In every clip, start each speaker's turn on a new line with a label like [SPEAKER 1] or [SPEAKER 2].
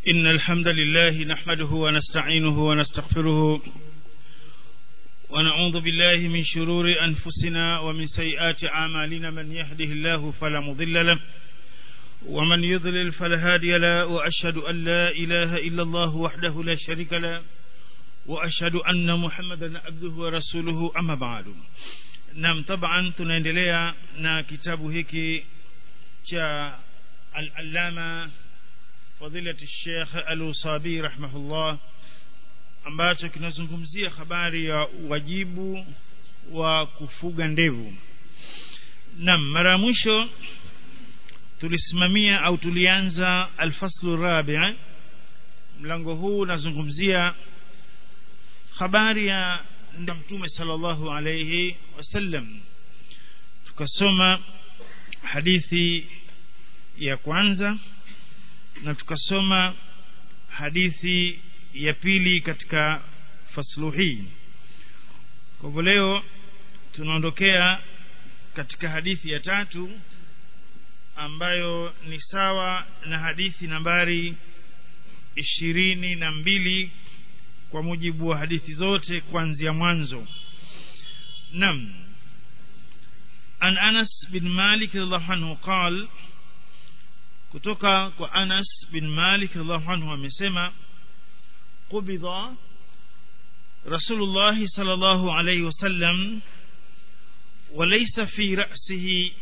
[SPEAKER 1] إن الحمد لله نحمده ونستعينه ونستغفره ونعوذ بالله من شرور أنفسنا ومن سيئات أعمالنا من يهده الله فلا مضل له ومن يضلل فلا هادي له وأشهد أن لا إله إلا الله وحده لا شريك له وأشهد أن محمدا عبده ورسوله أما بعد nam taban tunaendelea na kitabu hiki cha al-allama fadilati Sheikh Al-Usabi rahimahullah ambacho kinazungumzia habari ya wajibu wa kufuga ndevu nam mara mwisho tulisimamia au tulianza al-faslu rabi' mlango huu unazungumzia habari ya ndio mtume sallallahu alayhi wasallam tukasoma hadithi ya kwanza na tukasoma hadithi ya pili katika faslu hii kwa hivyo leo tunaondokea katika hadithi ya tatu ambayo ni sawa na hadithi nambari ishirini na mbili kwa mujibu wa hadithi zote kuanzia mwanzo nam an Anas bin Malik radhiallahu anhu qal kutoka kwa Anas bin Malik radhiallahu anhu amesema qubida Rasulullah sallallahu alayhi wasallam وليس في رأسه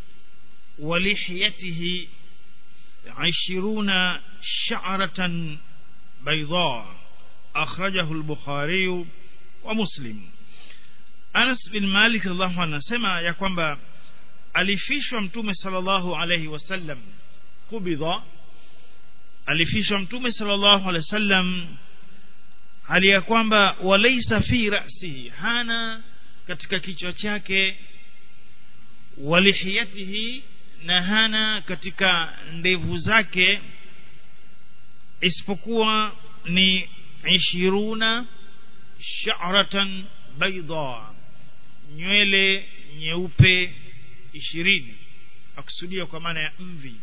[SPEAKER 1] ولحيته عشرون شعرة بيضاء أخرجه البخاري ومسلم Anas bin Malik radhiallahu anhu anasema ya kwamba alifishwa mtume sallallahu alayhi wasallam kubidha alifishwa mtume sallallahu alayhi wasallam hali ya kwamba walaysa fi ra'sihi hana katika kichwa chake walihiyatihi na hana katika ndevu zake isipokuwa ni ishiruna sha'ratan bayda nywele nyeupe ishirini akusudia kwa maana ya mvi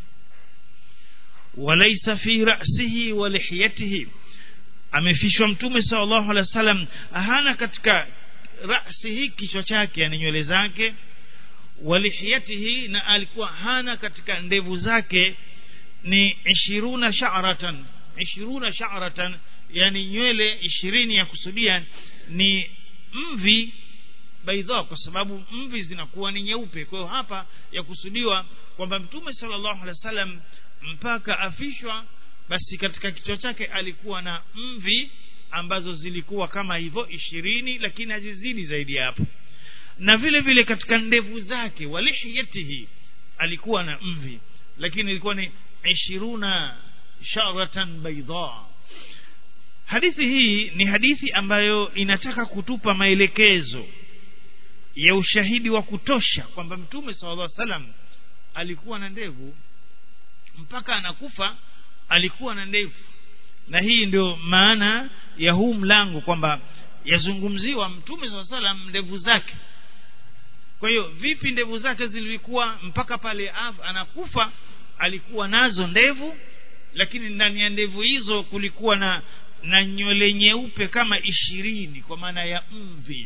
[SPEAKER 1] walaysa fi ra'sihi wa lihiyatihi amefishwa mtume sallallahu alaihi wasallam hana katika ra'sihi kichwa chake yani nywele zake walihiyatihi na alikuwa hana katika ndevu zake ni ishiruna sha'ratan ishiruna sha'ratan yani nywele ishirini ya kusudia ni mvi baidha kwa sababu mvi zinakuwa ni nyeupe kwa hiyo hapa ya kusudiwa kwamba mtume sallallahu alaihi wasallam mpaka afishwa basi katika kichwa chake alikuwa na mvi ambazo zilikuwa kama hivyo ishirini lakini hazizidi zaidi ya hapo na vile vile katika ndevu zake walihiyatihi alikuwa na mvi lakini ilikuwa ni ishiruna sharatan baidha hadithi hii ni hadithi ambayo inataka kutupa maelekezo ya ushahidi wa kutosha kwamba mtume sallallahu alaihi wasallam alikuwa na ndevu mpaka anakufa alikuwa na ndevu na hii ndio maana ya huu mlango kwamba yazungumziwa mtume sallallahu alaihi wasallam ndevu zake kwa hiyo vipi ndevu zake zilikuwa mpaka pale anakufa alikuwa nazo ndevu lakini ndani ya ndevu hizo kulikuwa na na nywele nyeupe kama ishirini kwa maana ya mvi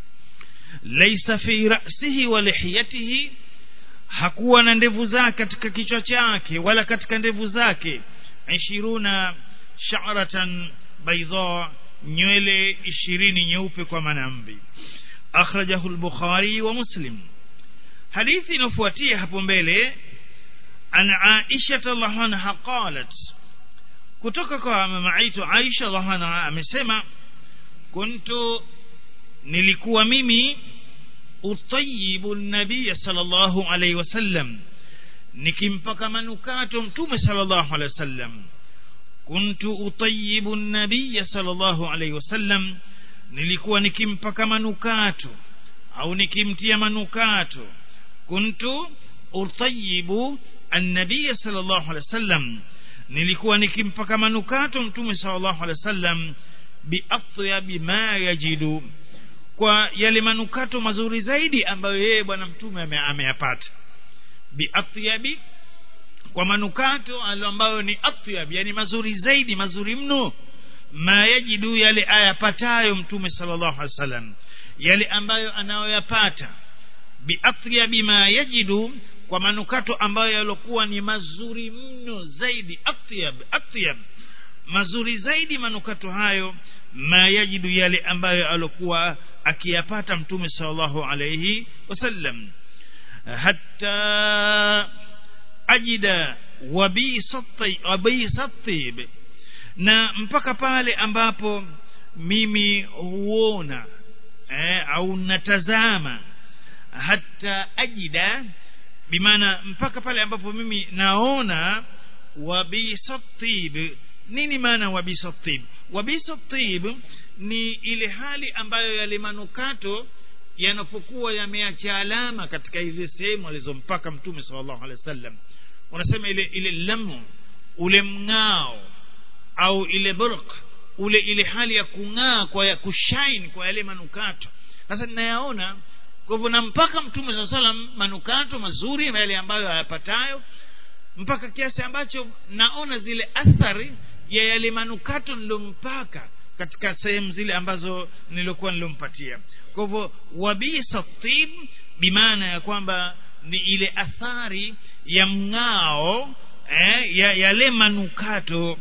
[SPEAKER 1] laisa fi ra'sihi wa lihiyatihi hakuwa na ndevu zake katika kichwa chake wala katika ndevu zake ishiruna sha'ratan baydha nywele ishirini nyeupe kwa maana mvi akhrajahu al-bukhari wa muslim hadithi inofuatia hapo mbele an aisha radhiallahu anha qalat kutoka kwa mama aitu Aisha radhiallahu amesema kuntu nilikuwa mimi utayibu nabii sallallahu alayhi wasallam nikimpaka manukato mtume sallallahu alayhi wasallam kuntu utayibu nabii sallallahu alayhi wasallam nilikuwa nikimpaka manukato au nikimtia manukato kuntu utayibu an-nabii sallallahu alayhi wasallam nilikuwa nikimpaka manukato mtume sallallahu alaihi wasallam biatyabi ma yajidu kwa yale manukato mazuri zaidi ambayo yeye bwana mtume ameyapata biatyabi kwa manukato ambayo ni atyab yani mazuri zaidi mazuri mno ma yajidu yale ayapatayo mtume sallallahu alaihi wasallam yale ambayo anayoyapata biatyabi ma yajidu kwa manukato ambayo yaliokuwa ni mazuri mno zaidi atyab atyab mazuri zaidi manukato hayo ma yajidu yale ambayo alokuwa akiyapata mtume sallallahu alayhi wasallam hatta ajida wabisatib na mpaka pale ambapo mimi huona eh, au natazama hata ajida bimaana mpaka pale ambapo mimi naona wabisatib nini maana wabisatib wabisatib ni ile hali ambayo yale manukato yanapokuwa yameacha alama katika hizi sehemu alizompaka mtume sallallahu alaihi wasallam unasema ile ile lamu ule mng'ao au ile burq ule ile hali ya kung'aa kwa ya kushine kwa yale manukato sasa ninayaona kwa hivyo nampaka mtume saa salam manukato mazuri yale ambayo hayapatayo mpaka kiasi ambacho naona zile athari ya yale manukato nilompaka katika sehemu zile ambazo nilikuwa nilompatia kwa hivyo wabisa tib bimaana ya kwamba ni ile athari ya mng'ao eh, ya yale manukato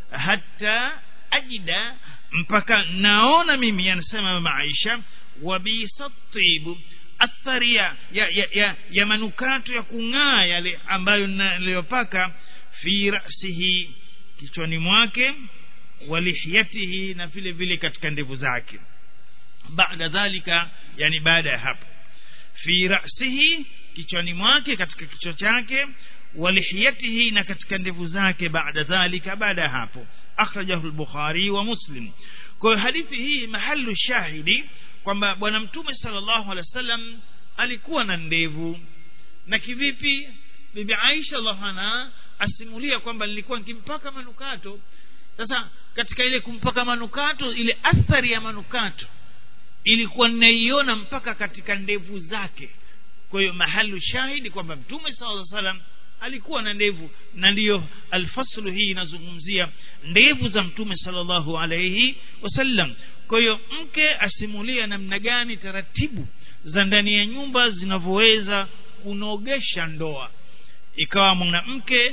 [SPEAKER 1] hata ajida mpaka naona mimi anasema mama Aisha wabisa tibu athari ya, ya, ya, ya, ya manukato ya kung'aa yale ambayo naliyopaka fi rasihi kichwani mwake walihyatihi na vile vile katika ndevu zake baada dhalika yani baada ya hapo fi rasihi kichwani mwake katika kichwa chake walihiyatihi na katika ndevu zake baada dhalika baada ya hapo akhrajahu al-bukhari wa muslim kwa hadithi hii mahalu shahidi kwamba bwana mtume sallallahu alaihi wasallam alikuwa na ndevu na kivipi bibi Aisha radhiallahu asimulia kwamba nilikuwa nikimpaka manukato sasa katika ile kumpaka manukato ile athari ya manukato ilikuwa ninaiona mpaka katika ndevu zake kwa hiyo mahalu shahidi kwamba mtume sallallahu alaihi wasallam alikuwa na ndevu na ndiyo alfaslu hii inazungumzia ndevu za mtume sallallahu alaihi wasallam kwa hiyo mke asimulia namna gani taratibu za ndani ya nyumba zinavyoweza kunogesha ndoa ikawa mwanamke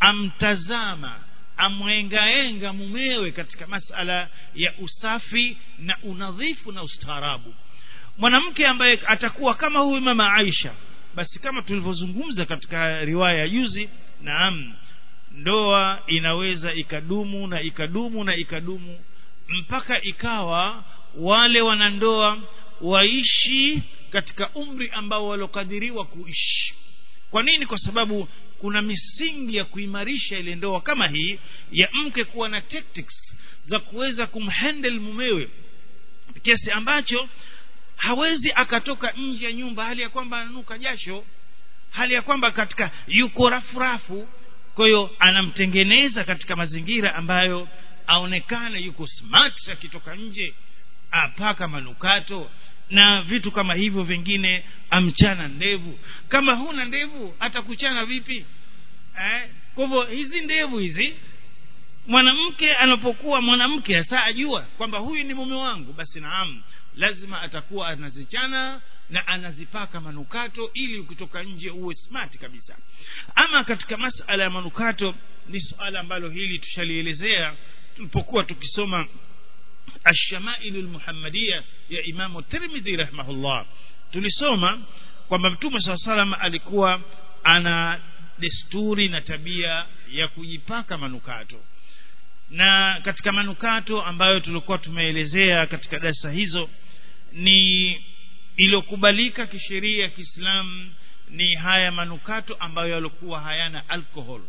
[SPEAKER 1] amtazama amwengaenga mumewe katika masala ya usafi na unadhifu na ustaarabu mwanamke ambaye atakuwa kama huyu mama Aisha basi kama tulivyozungumza katika riwaya ya juzi naam ndoa inaweza ikadumu na ikadumu na ikadumu mpaka ikawa wale wanandoa waishi katika umri ambao walokadiriwa kuishi kwa nini kwa sababu kuna misingi ya kuimarisha ile ndoa kama hii ya mke kuwa na tactics za kuweza kumhandle mumewe kiasi ambacho hawezi akatoka nje ya nyumba hali ya kwamba ananuka jasho hali ya kwamba katika yuko rafurafu kwa hiyo anamtengeneza katika mazingira ambayo aonekane yuko smart akitoka nje apaka manukato na vitu kama hivyo vingine amchana ndevu kama huna ndevu atakuchana vipi eh? kwa hivyo hizi ndevu hizi mwanamke anapokuwa mwanamke hasa ajua kwamba huyu ni mume wangu basi naam lazima atakuwa anazichana na anazipaka manukato ili ukitoka nje uwe smart kabisa ama katika masala ya manukato ni suala ambalo hili tushalielezea tulipokuwa tukisoma الشمائل المحمدية يا إمام الترمذي رحمه الله tulisoma kwamba mtume saa salam alikuwa ana desturi na tabia ya kujipaka manukato na katika manukato ambayo tulikuwa tumeelezea katika darasa hizo ni iliyokubalika kisheria ya Kiislamu ni haya manukato ambayo yalikuwa hayana alcohol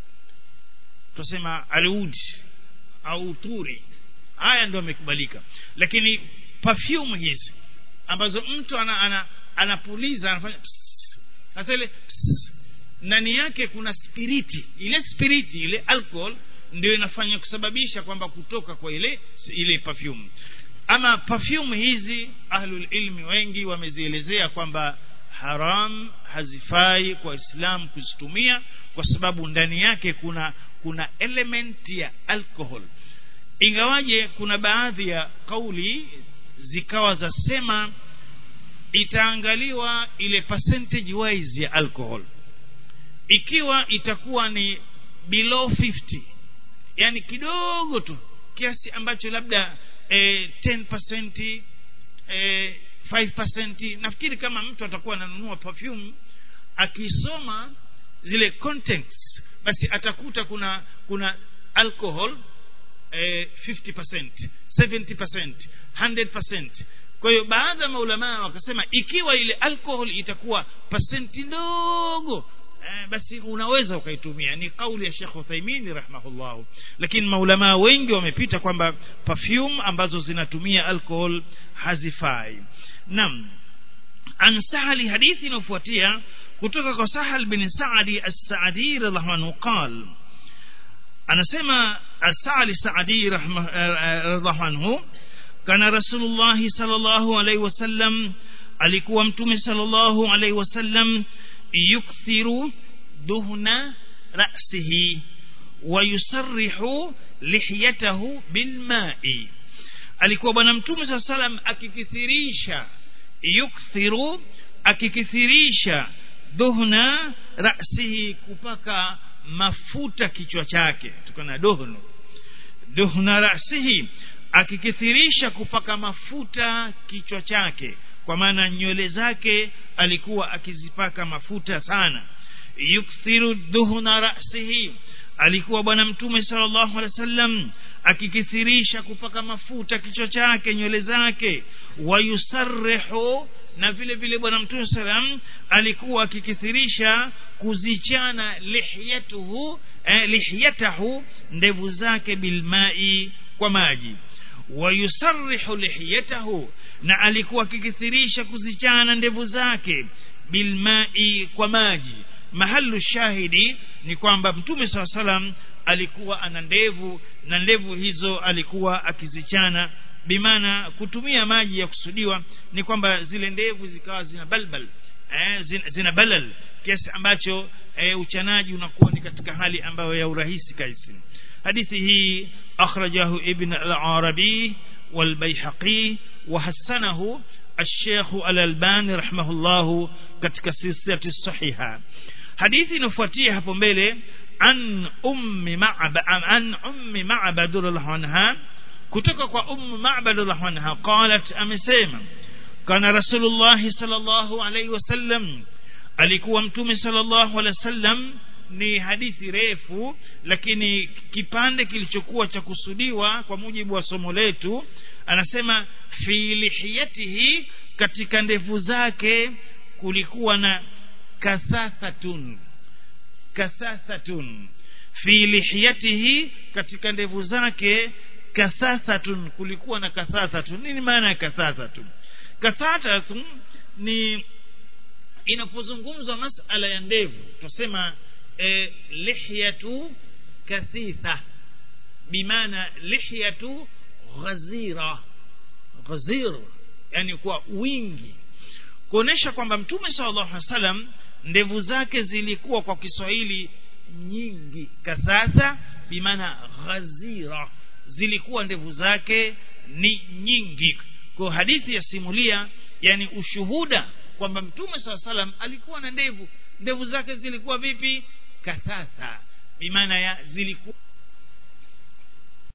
[SPEAKER 1] tusema aludi au uturi haya ndio yamekubalika lakini perfume hizi ambazo mtu ana, ana, anapuliza anafanya sasa ile ndani yake kuna spiriti ile spiriti ile alcohol ndio inafanya kusababisha kwamba kutoka kwa ile ile perfume ama perfume hizi ahlul ilmi wengi wamezielezea kwamba haram hazifai kwa islam kuzitumia kwa sababu ndani yake kuna kuna element ya alcohol ingawaje kuna baadhi ya kauli zikawa zasema itaangaliwa ile percentage wise ya alcohol ikiwa itakuwa ni below 50 yani kidogo tu kiasi ambacho labda eh, 10% eh, 5% nafikiri kama mtu atakuwa ananunua perfume akisoma zile contents basi atakuta kuna kuna alcohol eh, 50% 70% 100% kwa hiyo baadhi ya maulamaa wakasema ikiwa ile alcohol itakuwa pasenti ndogo eh, basi unaweza ukaitumia ni kauli ya Sheikh Uthaymeen rahimahullah lakini maulamaa wengi wamepita kwamba perfume ambazo zinatumia alcohol hazifai nam an sahali hadithi inayofuatia kutoka kwa sahal bin saadi as-saadi radhiallahu anhu qal anasema as-saali saadi radhiallahu anhu kana rasulullah sallallahu alaihi wasallam alikuwa mtume sallallahu alaihi wasallam yukthiru duhna ra'sihi wa yusarrihu lihiyatahu bilma'i alikuwa bwana mtume saa salam akikithirisha yukthiru akikithirisha duhna rasihi kupaka mafuta kichwa chake tukana duhnu duhna rasihi akikithirisha kupaka mafuta kichwa chake kwa maana nywele zake alikuwa akizipaka mafuta sana yukthiru duhna rasihi alikuwa bwana mtume sallallahu alaihi wasallam akikithirisha kupaka mafuta kichwa chake nywele zake wayusarrihu na vile vile bwana mtume salam alikuwa akikithirisha kuzichana lihyatuhu eh, lihyatahu ndevu zake bilmai kwa maji wayusarrihu lihyatahu na alikuwa akikithirisha kuzichana ndevu zake bilmai kwa maji mahalu shahidi ni kwamba mtume saa salam alikuwa ana ndevu na ndevu hizo alikuwa akizichana bimaana kutumia maji ya kusudiwa ni kwamba zile ndevu zikawa zina balbal eh, zina, zina balal kiasi ambacho eh, uchanaji unakuwa ni katika hali ambayo ya urahisi kaisi hadithi hii akhrajahu ibn al-arabi والبيحقي وحسنه الشيخ الألباني رحمه الله katika silsila الصحيحة hadithi inafuatia hapo mbele an ummi ma'bad an ummi ma'bad radhiallahu anha kutoka kwa ummu ma'bad radhiallahu anha qalat amesema kana rasulullah sallallahu alayhi wasallam alikuwa mtume sallallahu alayhi wasallam ni hadithi refu lakini kipande kilichokuwa cha kusudiwa kwa mujibu wa somo letu anasema fi lihiyatihi katika ndevu zake kulikuwa na kasasatun kasasatun fi lihiyatihi katika ndevu zake kasasatun kulikuwa na kasasatun nini maana ya kasasatun kasasatun ni inapozungumzwa masala ya ndevu tusema e, lihyatu kathitha bimaana lihyatu ghazira ghazir yani kwa wingi kuonesha kwamba mtume sallallahu alaihi wasallam ndevu zake zilikuwa kwa Kiswahili nyingi kasasa bimaana ghazira zilikuwa ndevu zake ni nyingi kwa hadithi ya simulia yani ushuhuda kwamba mtume saa salam alikuwa na ndevu ndevu zake zilikuwa vipi kasasa bimaana ya zilikuwa